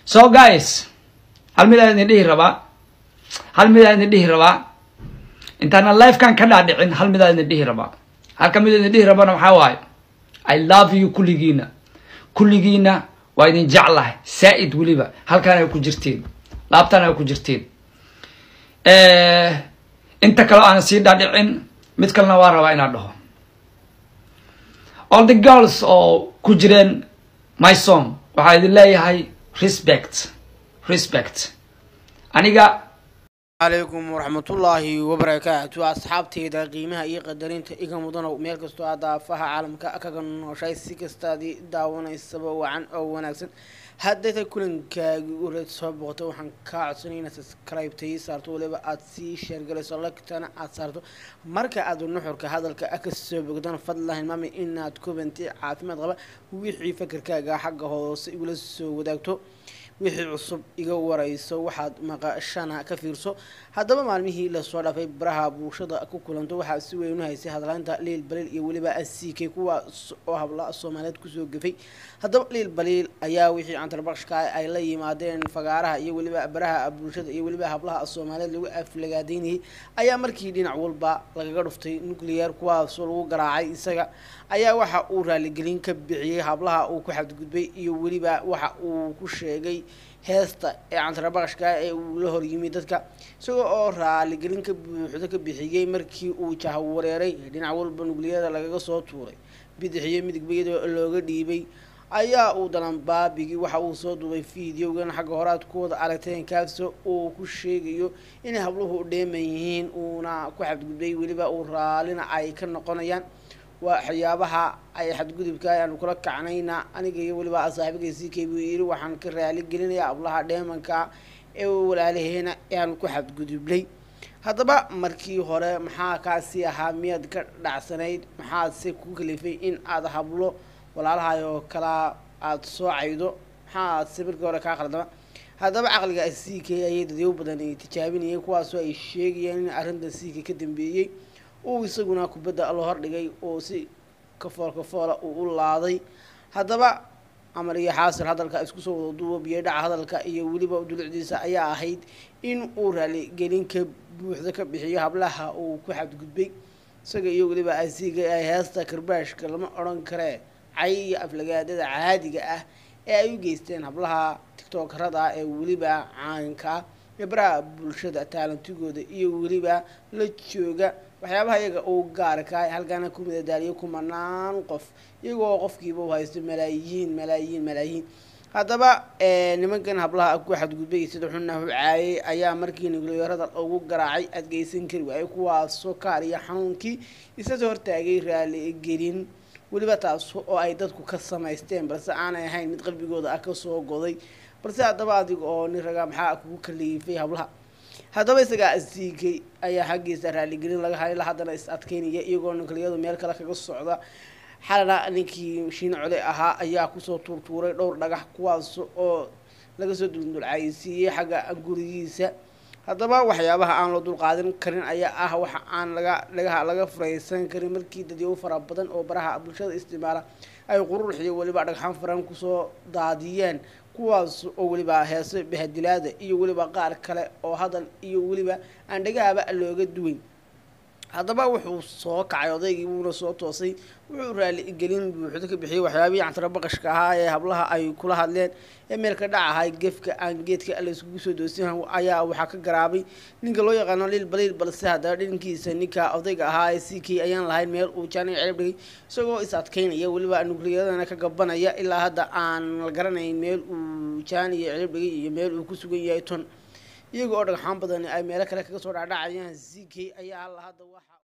so guys hal mid aan idin dhihi rabaa hal mid aan idin dhihi rabaa intaana lifekan ka dhaadhicin hal mid aan idin dhihi rabaa halka mid idin dhihi rabana waxaa waaye i love you kulligiina kulligiina waa idin jeclahay saa-id weliba halkaan ay ku jirtiin laabtaan ay ku jirtiin inta kaleo aan sii dhaadhicin mid kalena waa rabaa inaan dhaho all the girls oo ku jireen my song waxaa idin leeyahay respect respect aniga calaykum waraxmatullaahi wabarakaatu asxaabteyda qiimaha iyo qadarinta iga mudanow meel kastoo aad daafaha caalamka kaga nooshay si kastaadii daawanaysaba wacan oo wanaagsan haddayta kulankaagii ureed soo boqoto waxaan kaa codsanay inaad subscribe-tay saarto waliba aad sii sheergalayso lagtana aad saarto marka aad nuxurka hadalka ka soo bogdana fadlan hilmaamay inaad kubanti caafimaad qaba wixii fakarkaaga xagga hoose igula soo wadaagto wixii cusub iga warayso waxaad maqashana ka fiirso haddaba maalmihii lasoo dhaafay baraha bulshada ku kulanto waxaa si weyn u haysay hadlaynta liil baliil iyo weliba asiikay kuwaas oo habla soomaaliyeed kusoo gafay haddaba liil baliil ayaa wixii cantarbaqshka ay la yimaadeen fagaaraha iyo weliba baraha bulshada iyo weliba hablaha soomaaliyeed lagu aflagaadeynayay ayaa markii dhinac walba lagaga dhuftay nuclear kuwaasoo lagu garaacay isaga ayaa waxa uu raaligelin ka bixiyey hablaha uu ku xadgudbay iyo weliba waxa uu ku sheegay heesta ee cantarabaqashka ee uu la horyimi dadka isagoo oo raaligelin ka buuxdo ka bixiyey markii uu jahwareeray dhinac walba nugliyada lagaga soo tuuray bidixiyo midigbiyada looga dhiibay ayaa uu dalanbaabigii waxa uu soo duubay videogan xagga horaad ku wada aragteen kaasoo uu ku sheegayo inay habluhu dheeman yihiin uuna ku xadgudbay weliba uu raalina ay ka noqonayaan waa waxyaabaha ay xadgudubka aanu kula kacnayna aniga iyo weliba saaxiibagay c k buu yiri waxaan ka raali gelinayaa ablaha dheemanka ee walaalaheena ee aanu ku xadgudubnay haddaba markii hore maxaa kaasi ahaa miyaad ka dhacsanayd maxaadse ku kalifay in aada hablo walaalahay oo kalaa aada soo caydo maxaadse markii hore kaa qaldama haddaba caqliga c k ayay dadyow badan tijaabinayay kuwaasoo ay sheegayeen in arrinta c k ka dambeeyey uu isaguna kubadda loo hordhigay oo si kafool kafoola uu u laaday haddaba amar iyo xaasir hadalka isku soo wada duubo biyadhaca hadalka iyo weliba dulucdiisa ayaa ahayd in uu raaligelin ka buuxda ka bixiyo hablaha uu ku xadgudbay isaga iyo weliba asiga ay heesta karbaashka lama odhan karee cay iyo aflagaadada caadiga ah ee ay u geysteen hablaha tictokarada ee weliba caanka ah ee baraha bulshada taalantigooda iyo weliba la jooga waxyaabaha iyaga uu gaarka halkaana ku midadaaliyo kumanaan qof iyagoo qofkiiba u haysto malaayiin malaayiin malaayiin haddaba nimankan hablaha ku xadgudbay sida xunna u caayay ayaa markii nuclearada ugu garaacay adgeysan kari waayay kuwaasoo kaariya xanuunkii isasoo hortaagay raaligelin weliba taas oo ay dadku ka samaysteen balse aanay ahayn mid qalbigooda ah kasoo goday balse haddaba adiga oo nin raga maxaa kugu kaliifay hablaha haddaba isagaa asiigay ayaa xaggiisa raaligelin laga hayla haddana is adkeynaya iyagoo nukliyadu meel kale kaga socda xalana ninkii shiin cole ahaa ayaa kusoo tuurtuuray dhowr dhagax kuwaas oo laga soo duldulcaysiiyey xagga gurigiisa haddaba waxyaabaha aan loo dulqaadan karin ayaa ah waxa aan laga dhagaha laga furaysan karin markii dadyow fara badan oo baraha bulshada isticmaala ay qururx iyo weliba dhagxaan faran kusoo daadiyeen kuwaas oo weliba heese bahadilaada iyo weliba qaar kale oo hadal iyo weliba aan dhagaaba looga duwayn haddaba wuxuu soo kacay odaygii wuuna soo toosay wuxuu raaligelin buuxdo ka bixiyey waxyaabihii cantarabaqashka ahaa ee hablaha ay kula hadleen ee meelka dhac ahay gefka aan geedka layskugu soo doosin ayaa waxaa ka garaabay ninka loo yaqaano liil baliil balse haddaba dhinkiisa ninka odayga ahaa ee c k ayaan lahayn meel uu jaaniga celib dhigay isagoo is adkeynaya weliba nukliyadana ka gabanaya ilaa hadda aan la garanayn meel uu jaaniga celib dhigay iyo meel uu ku sugan yahay ton iyaga oo dhagxaan badan ay meelo kale kaga soo dhacdhacayaan c k ayaa halla hadda waxa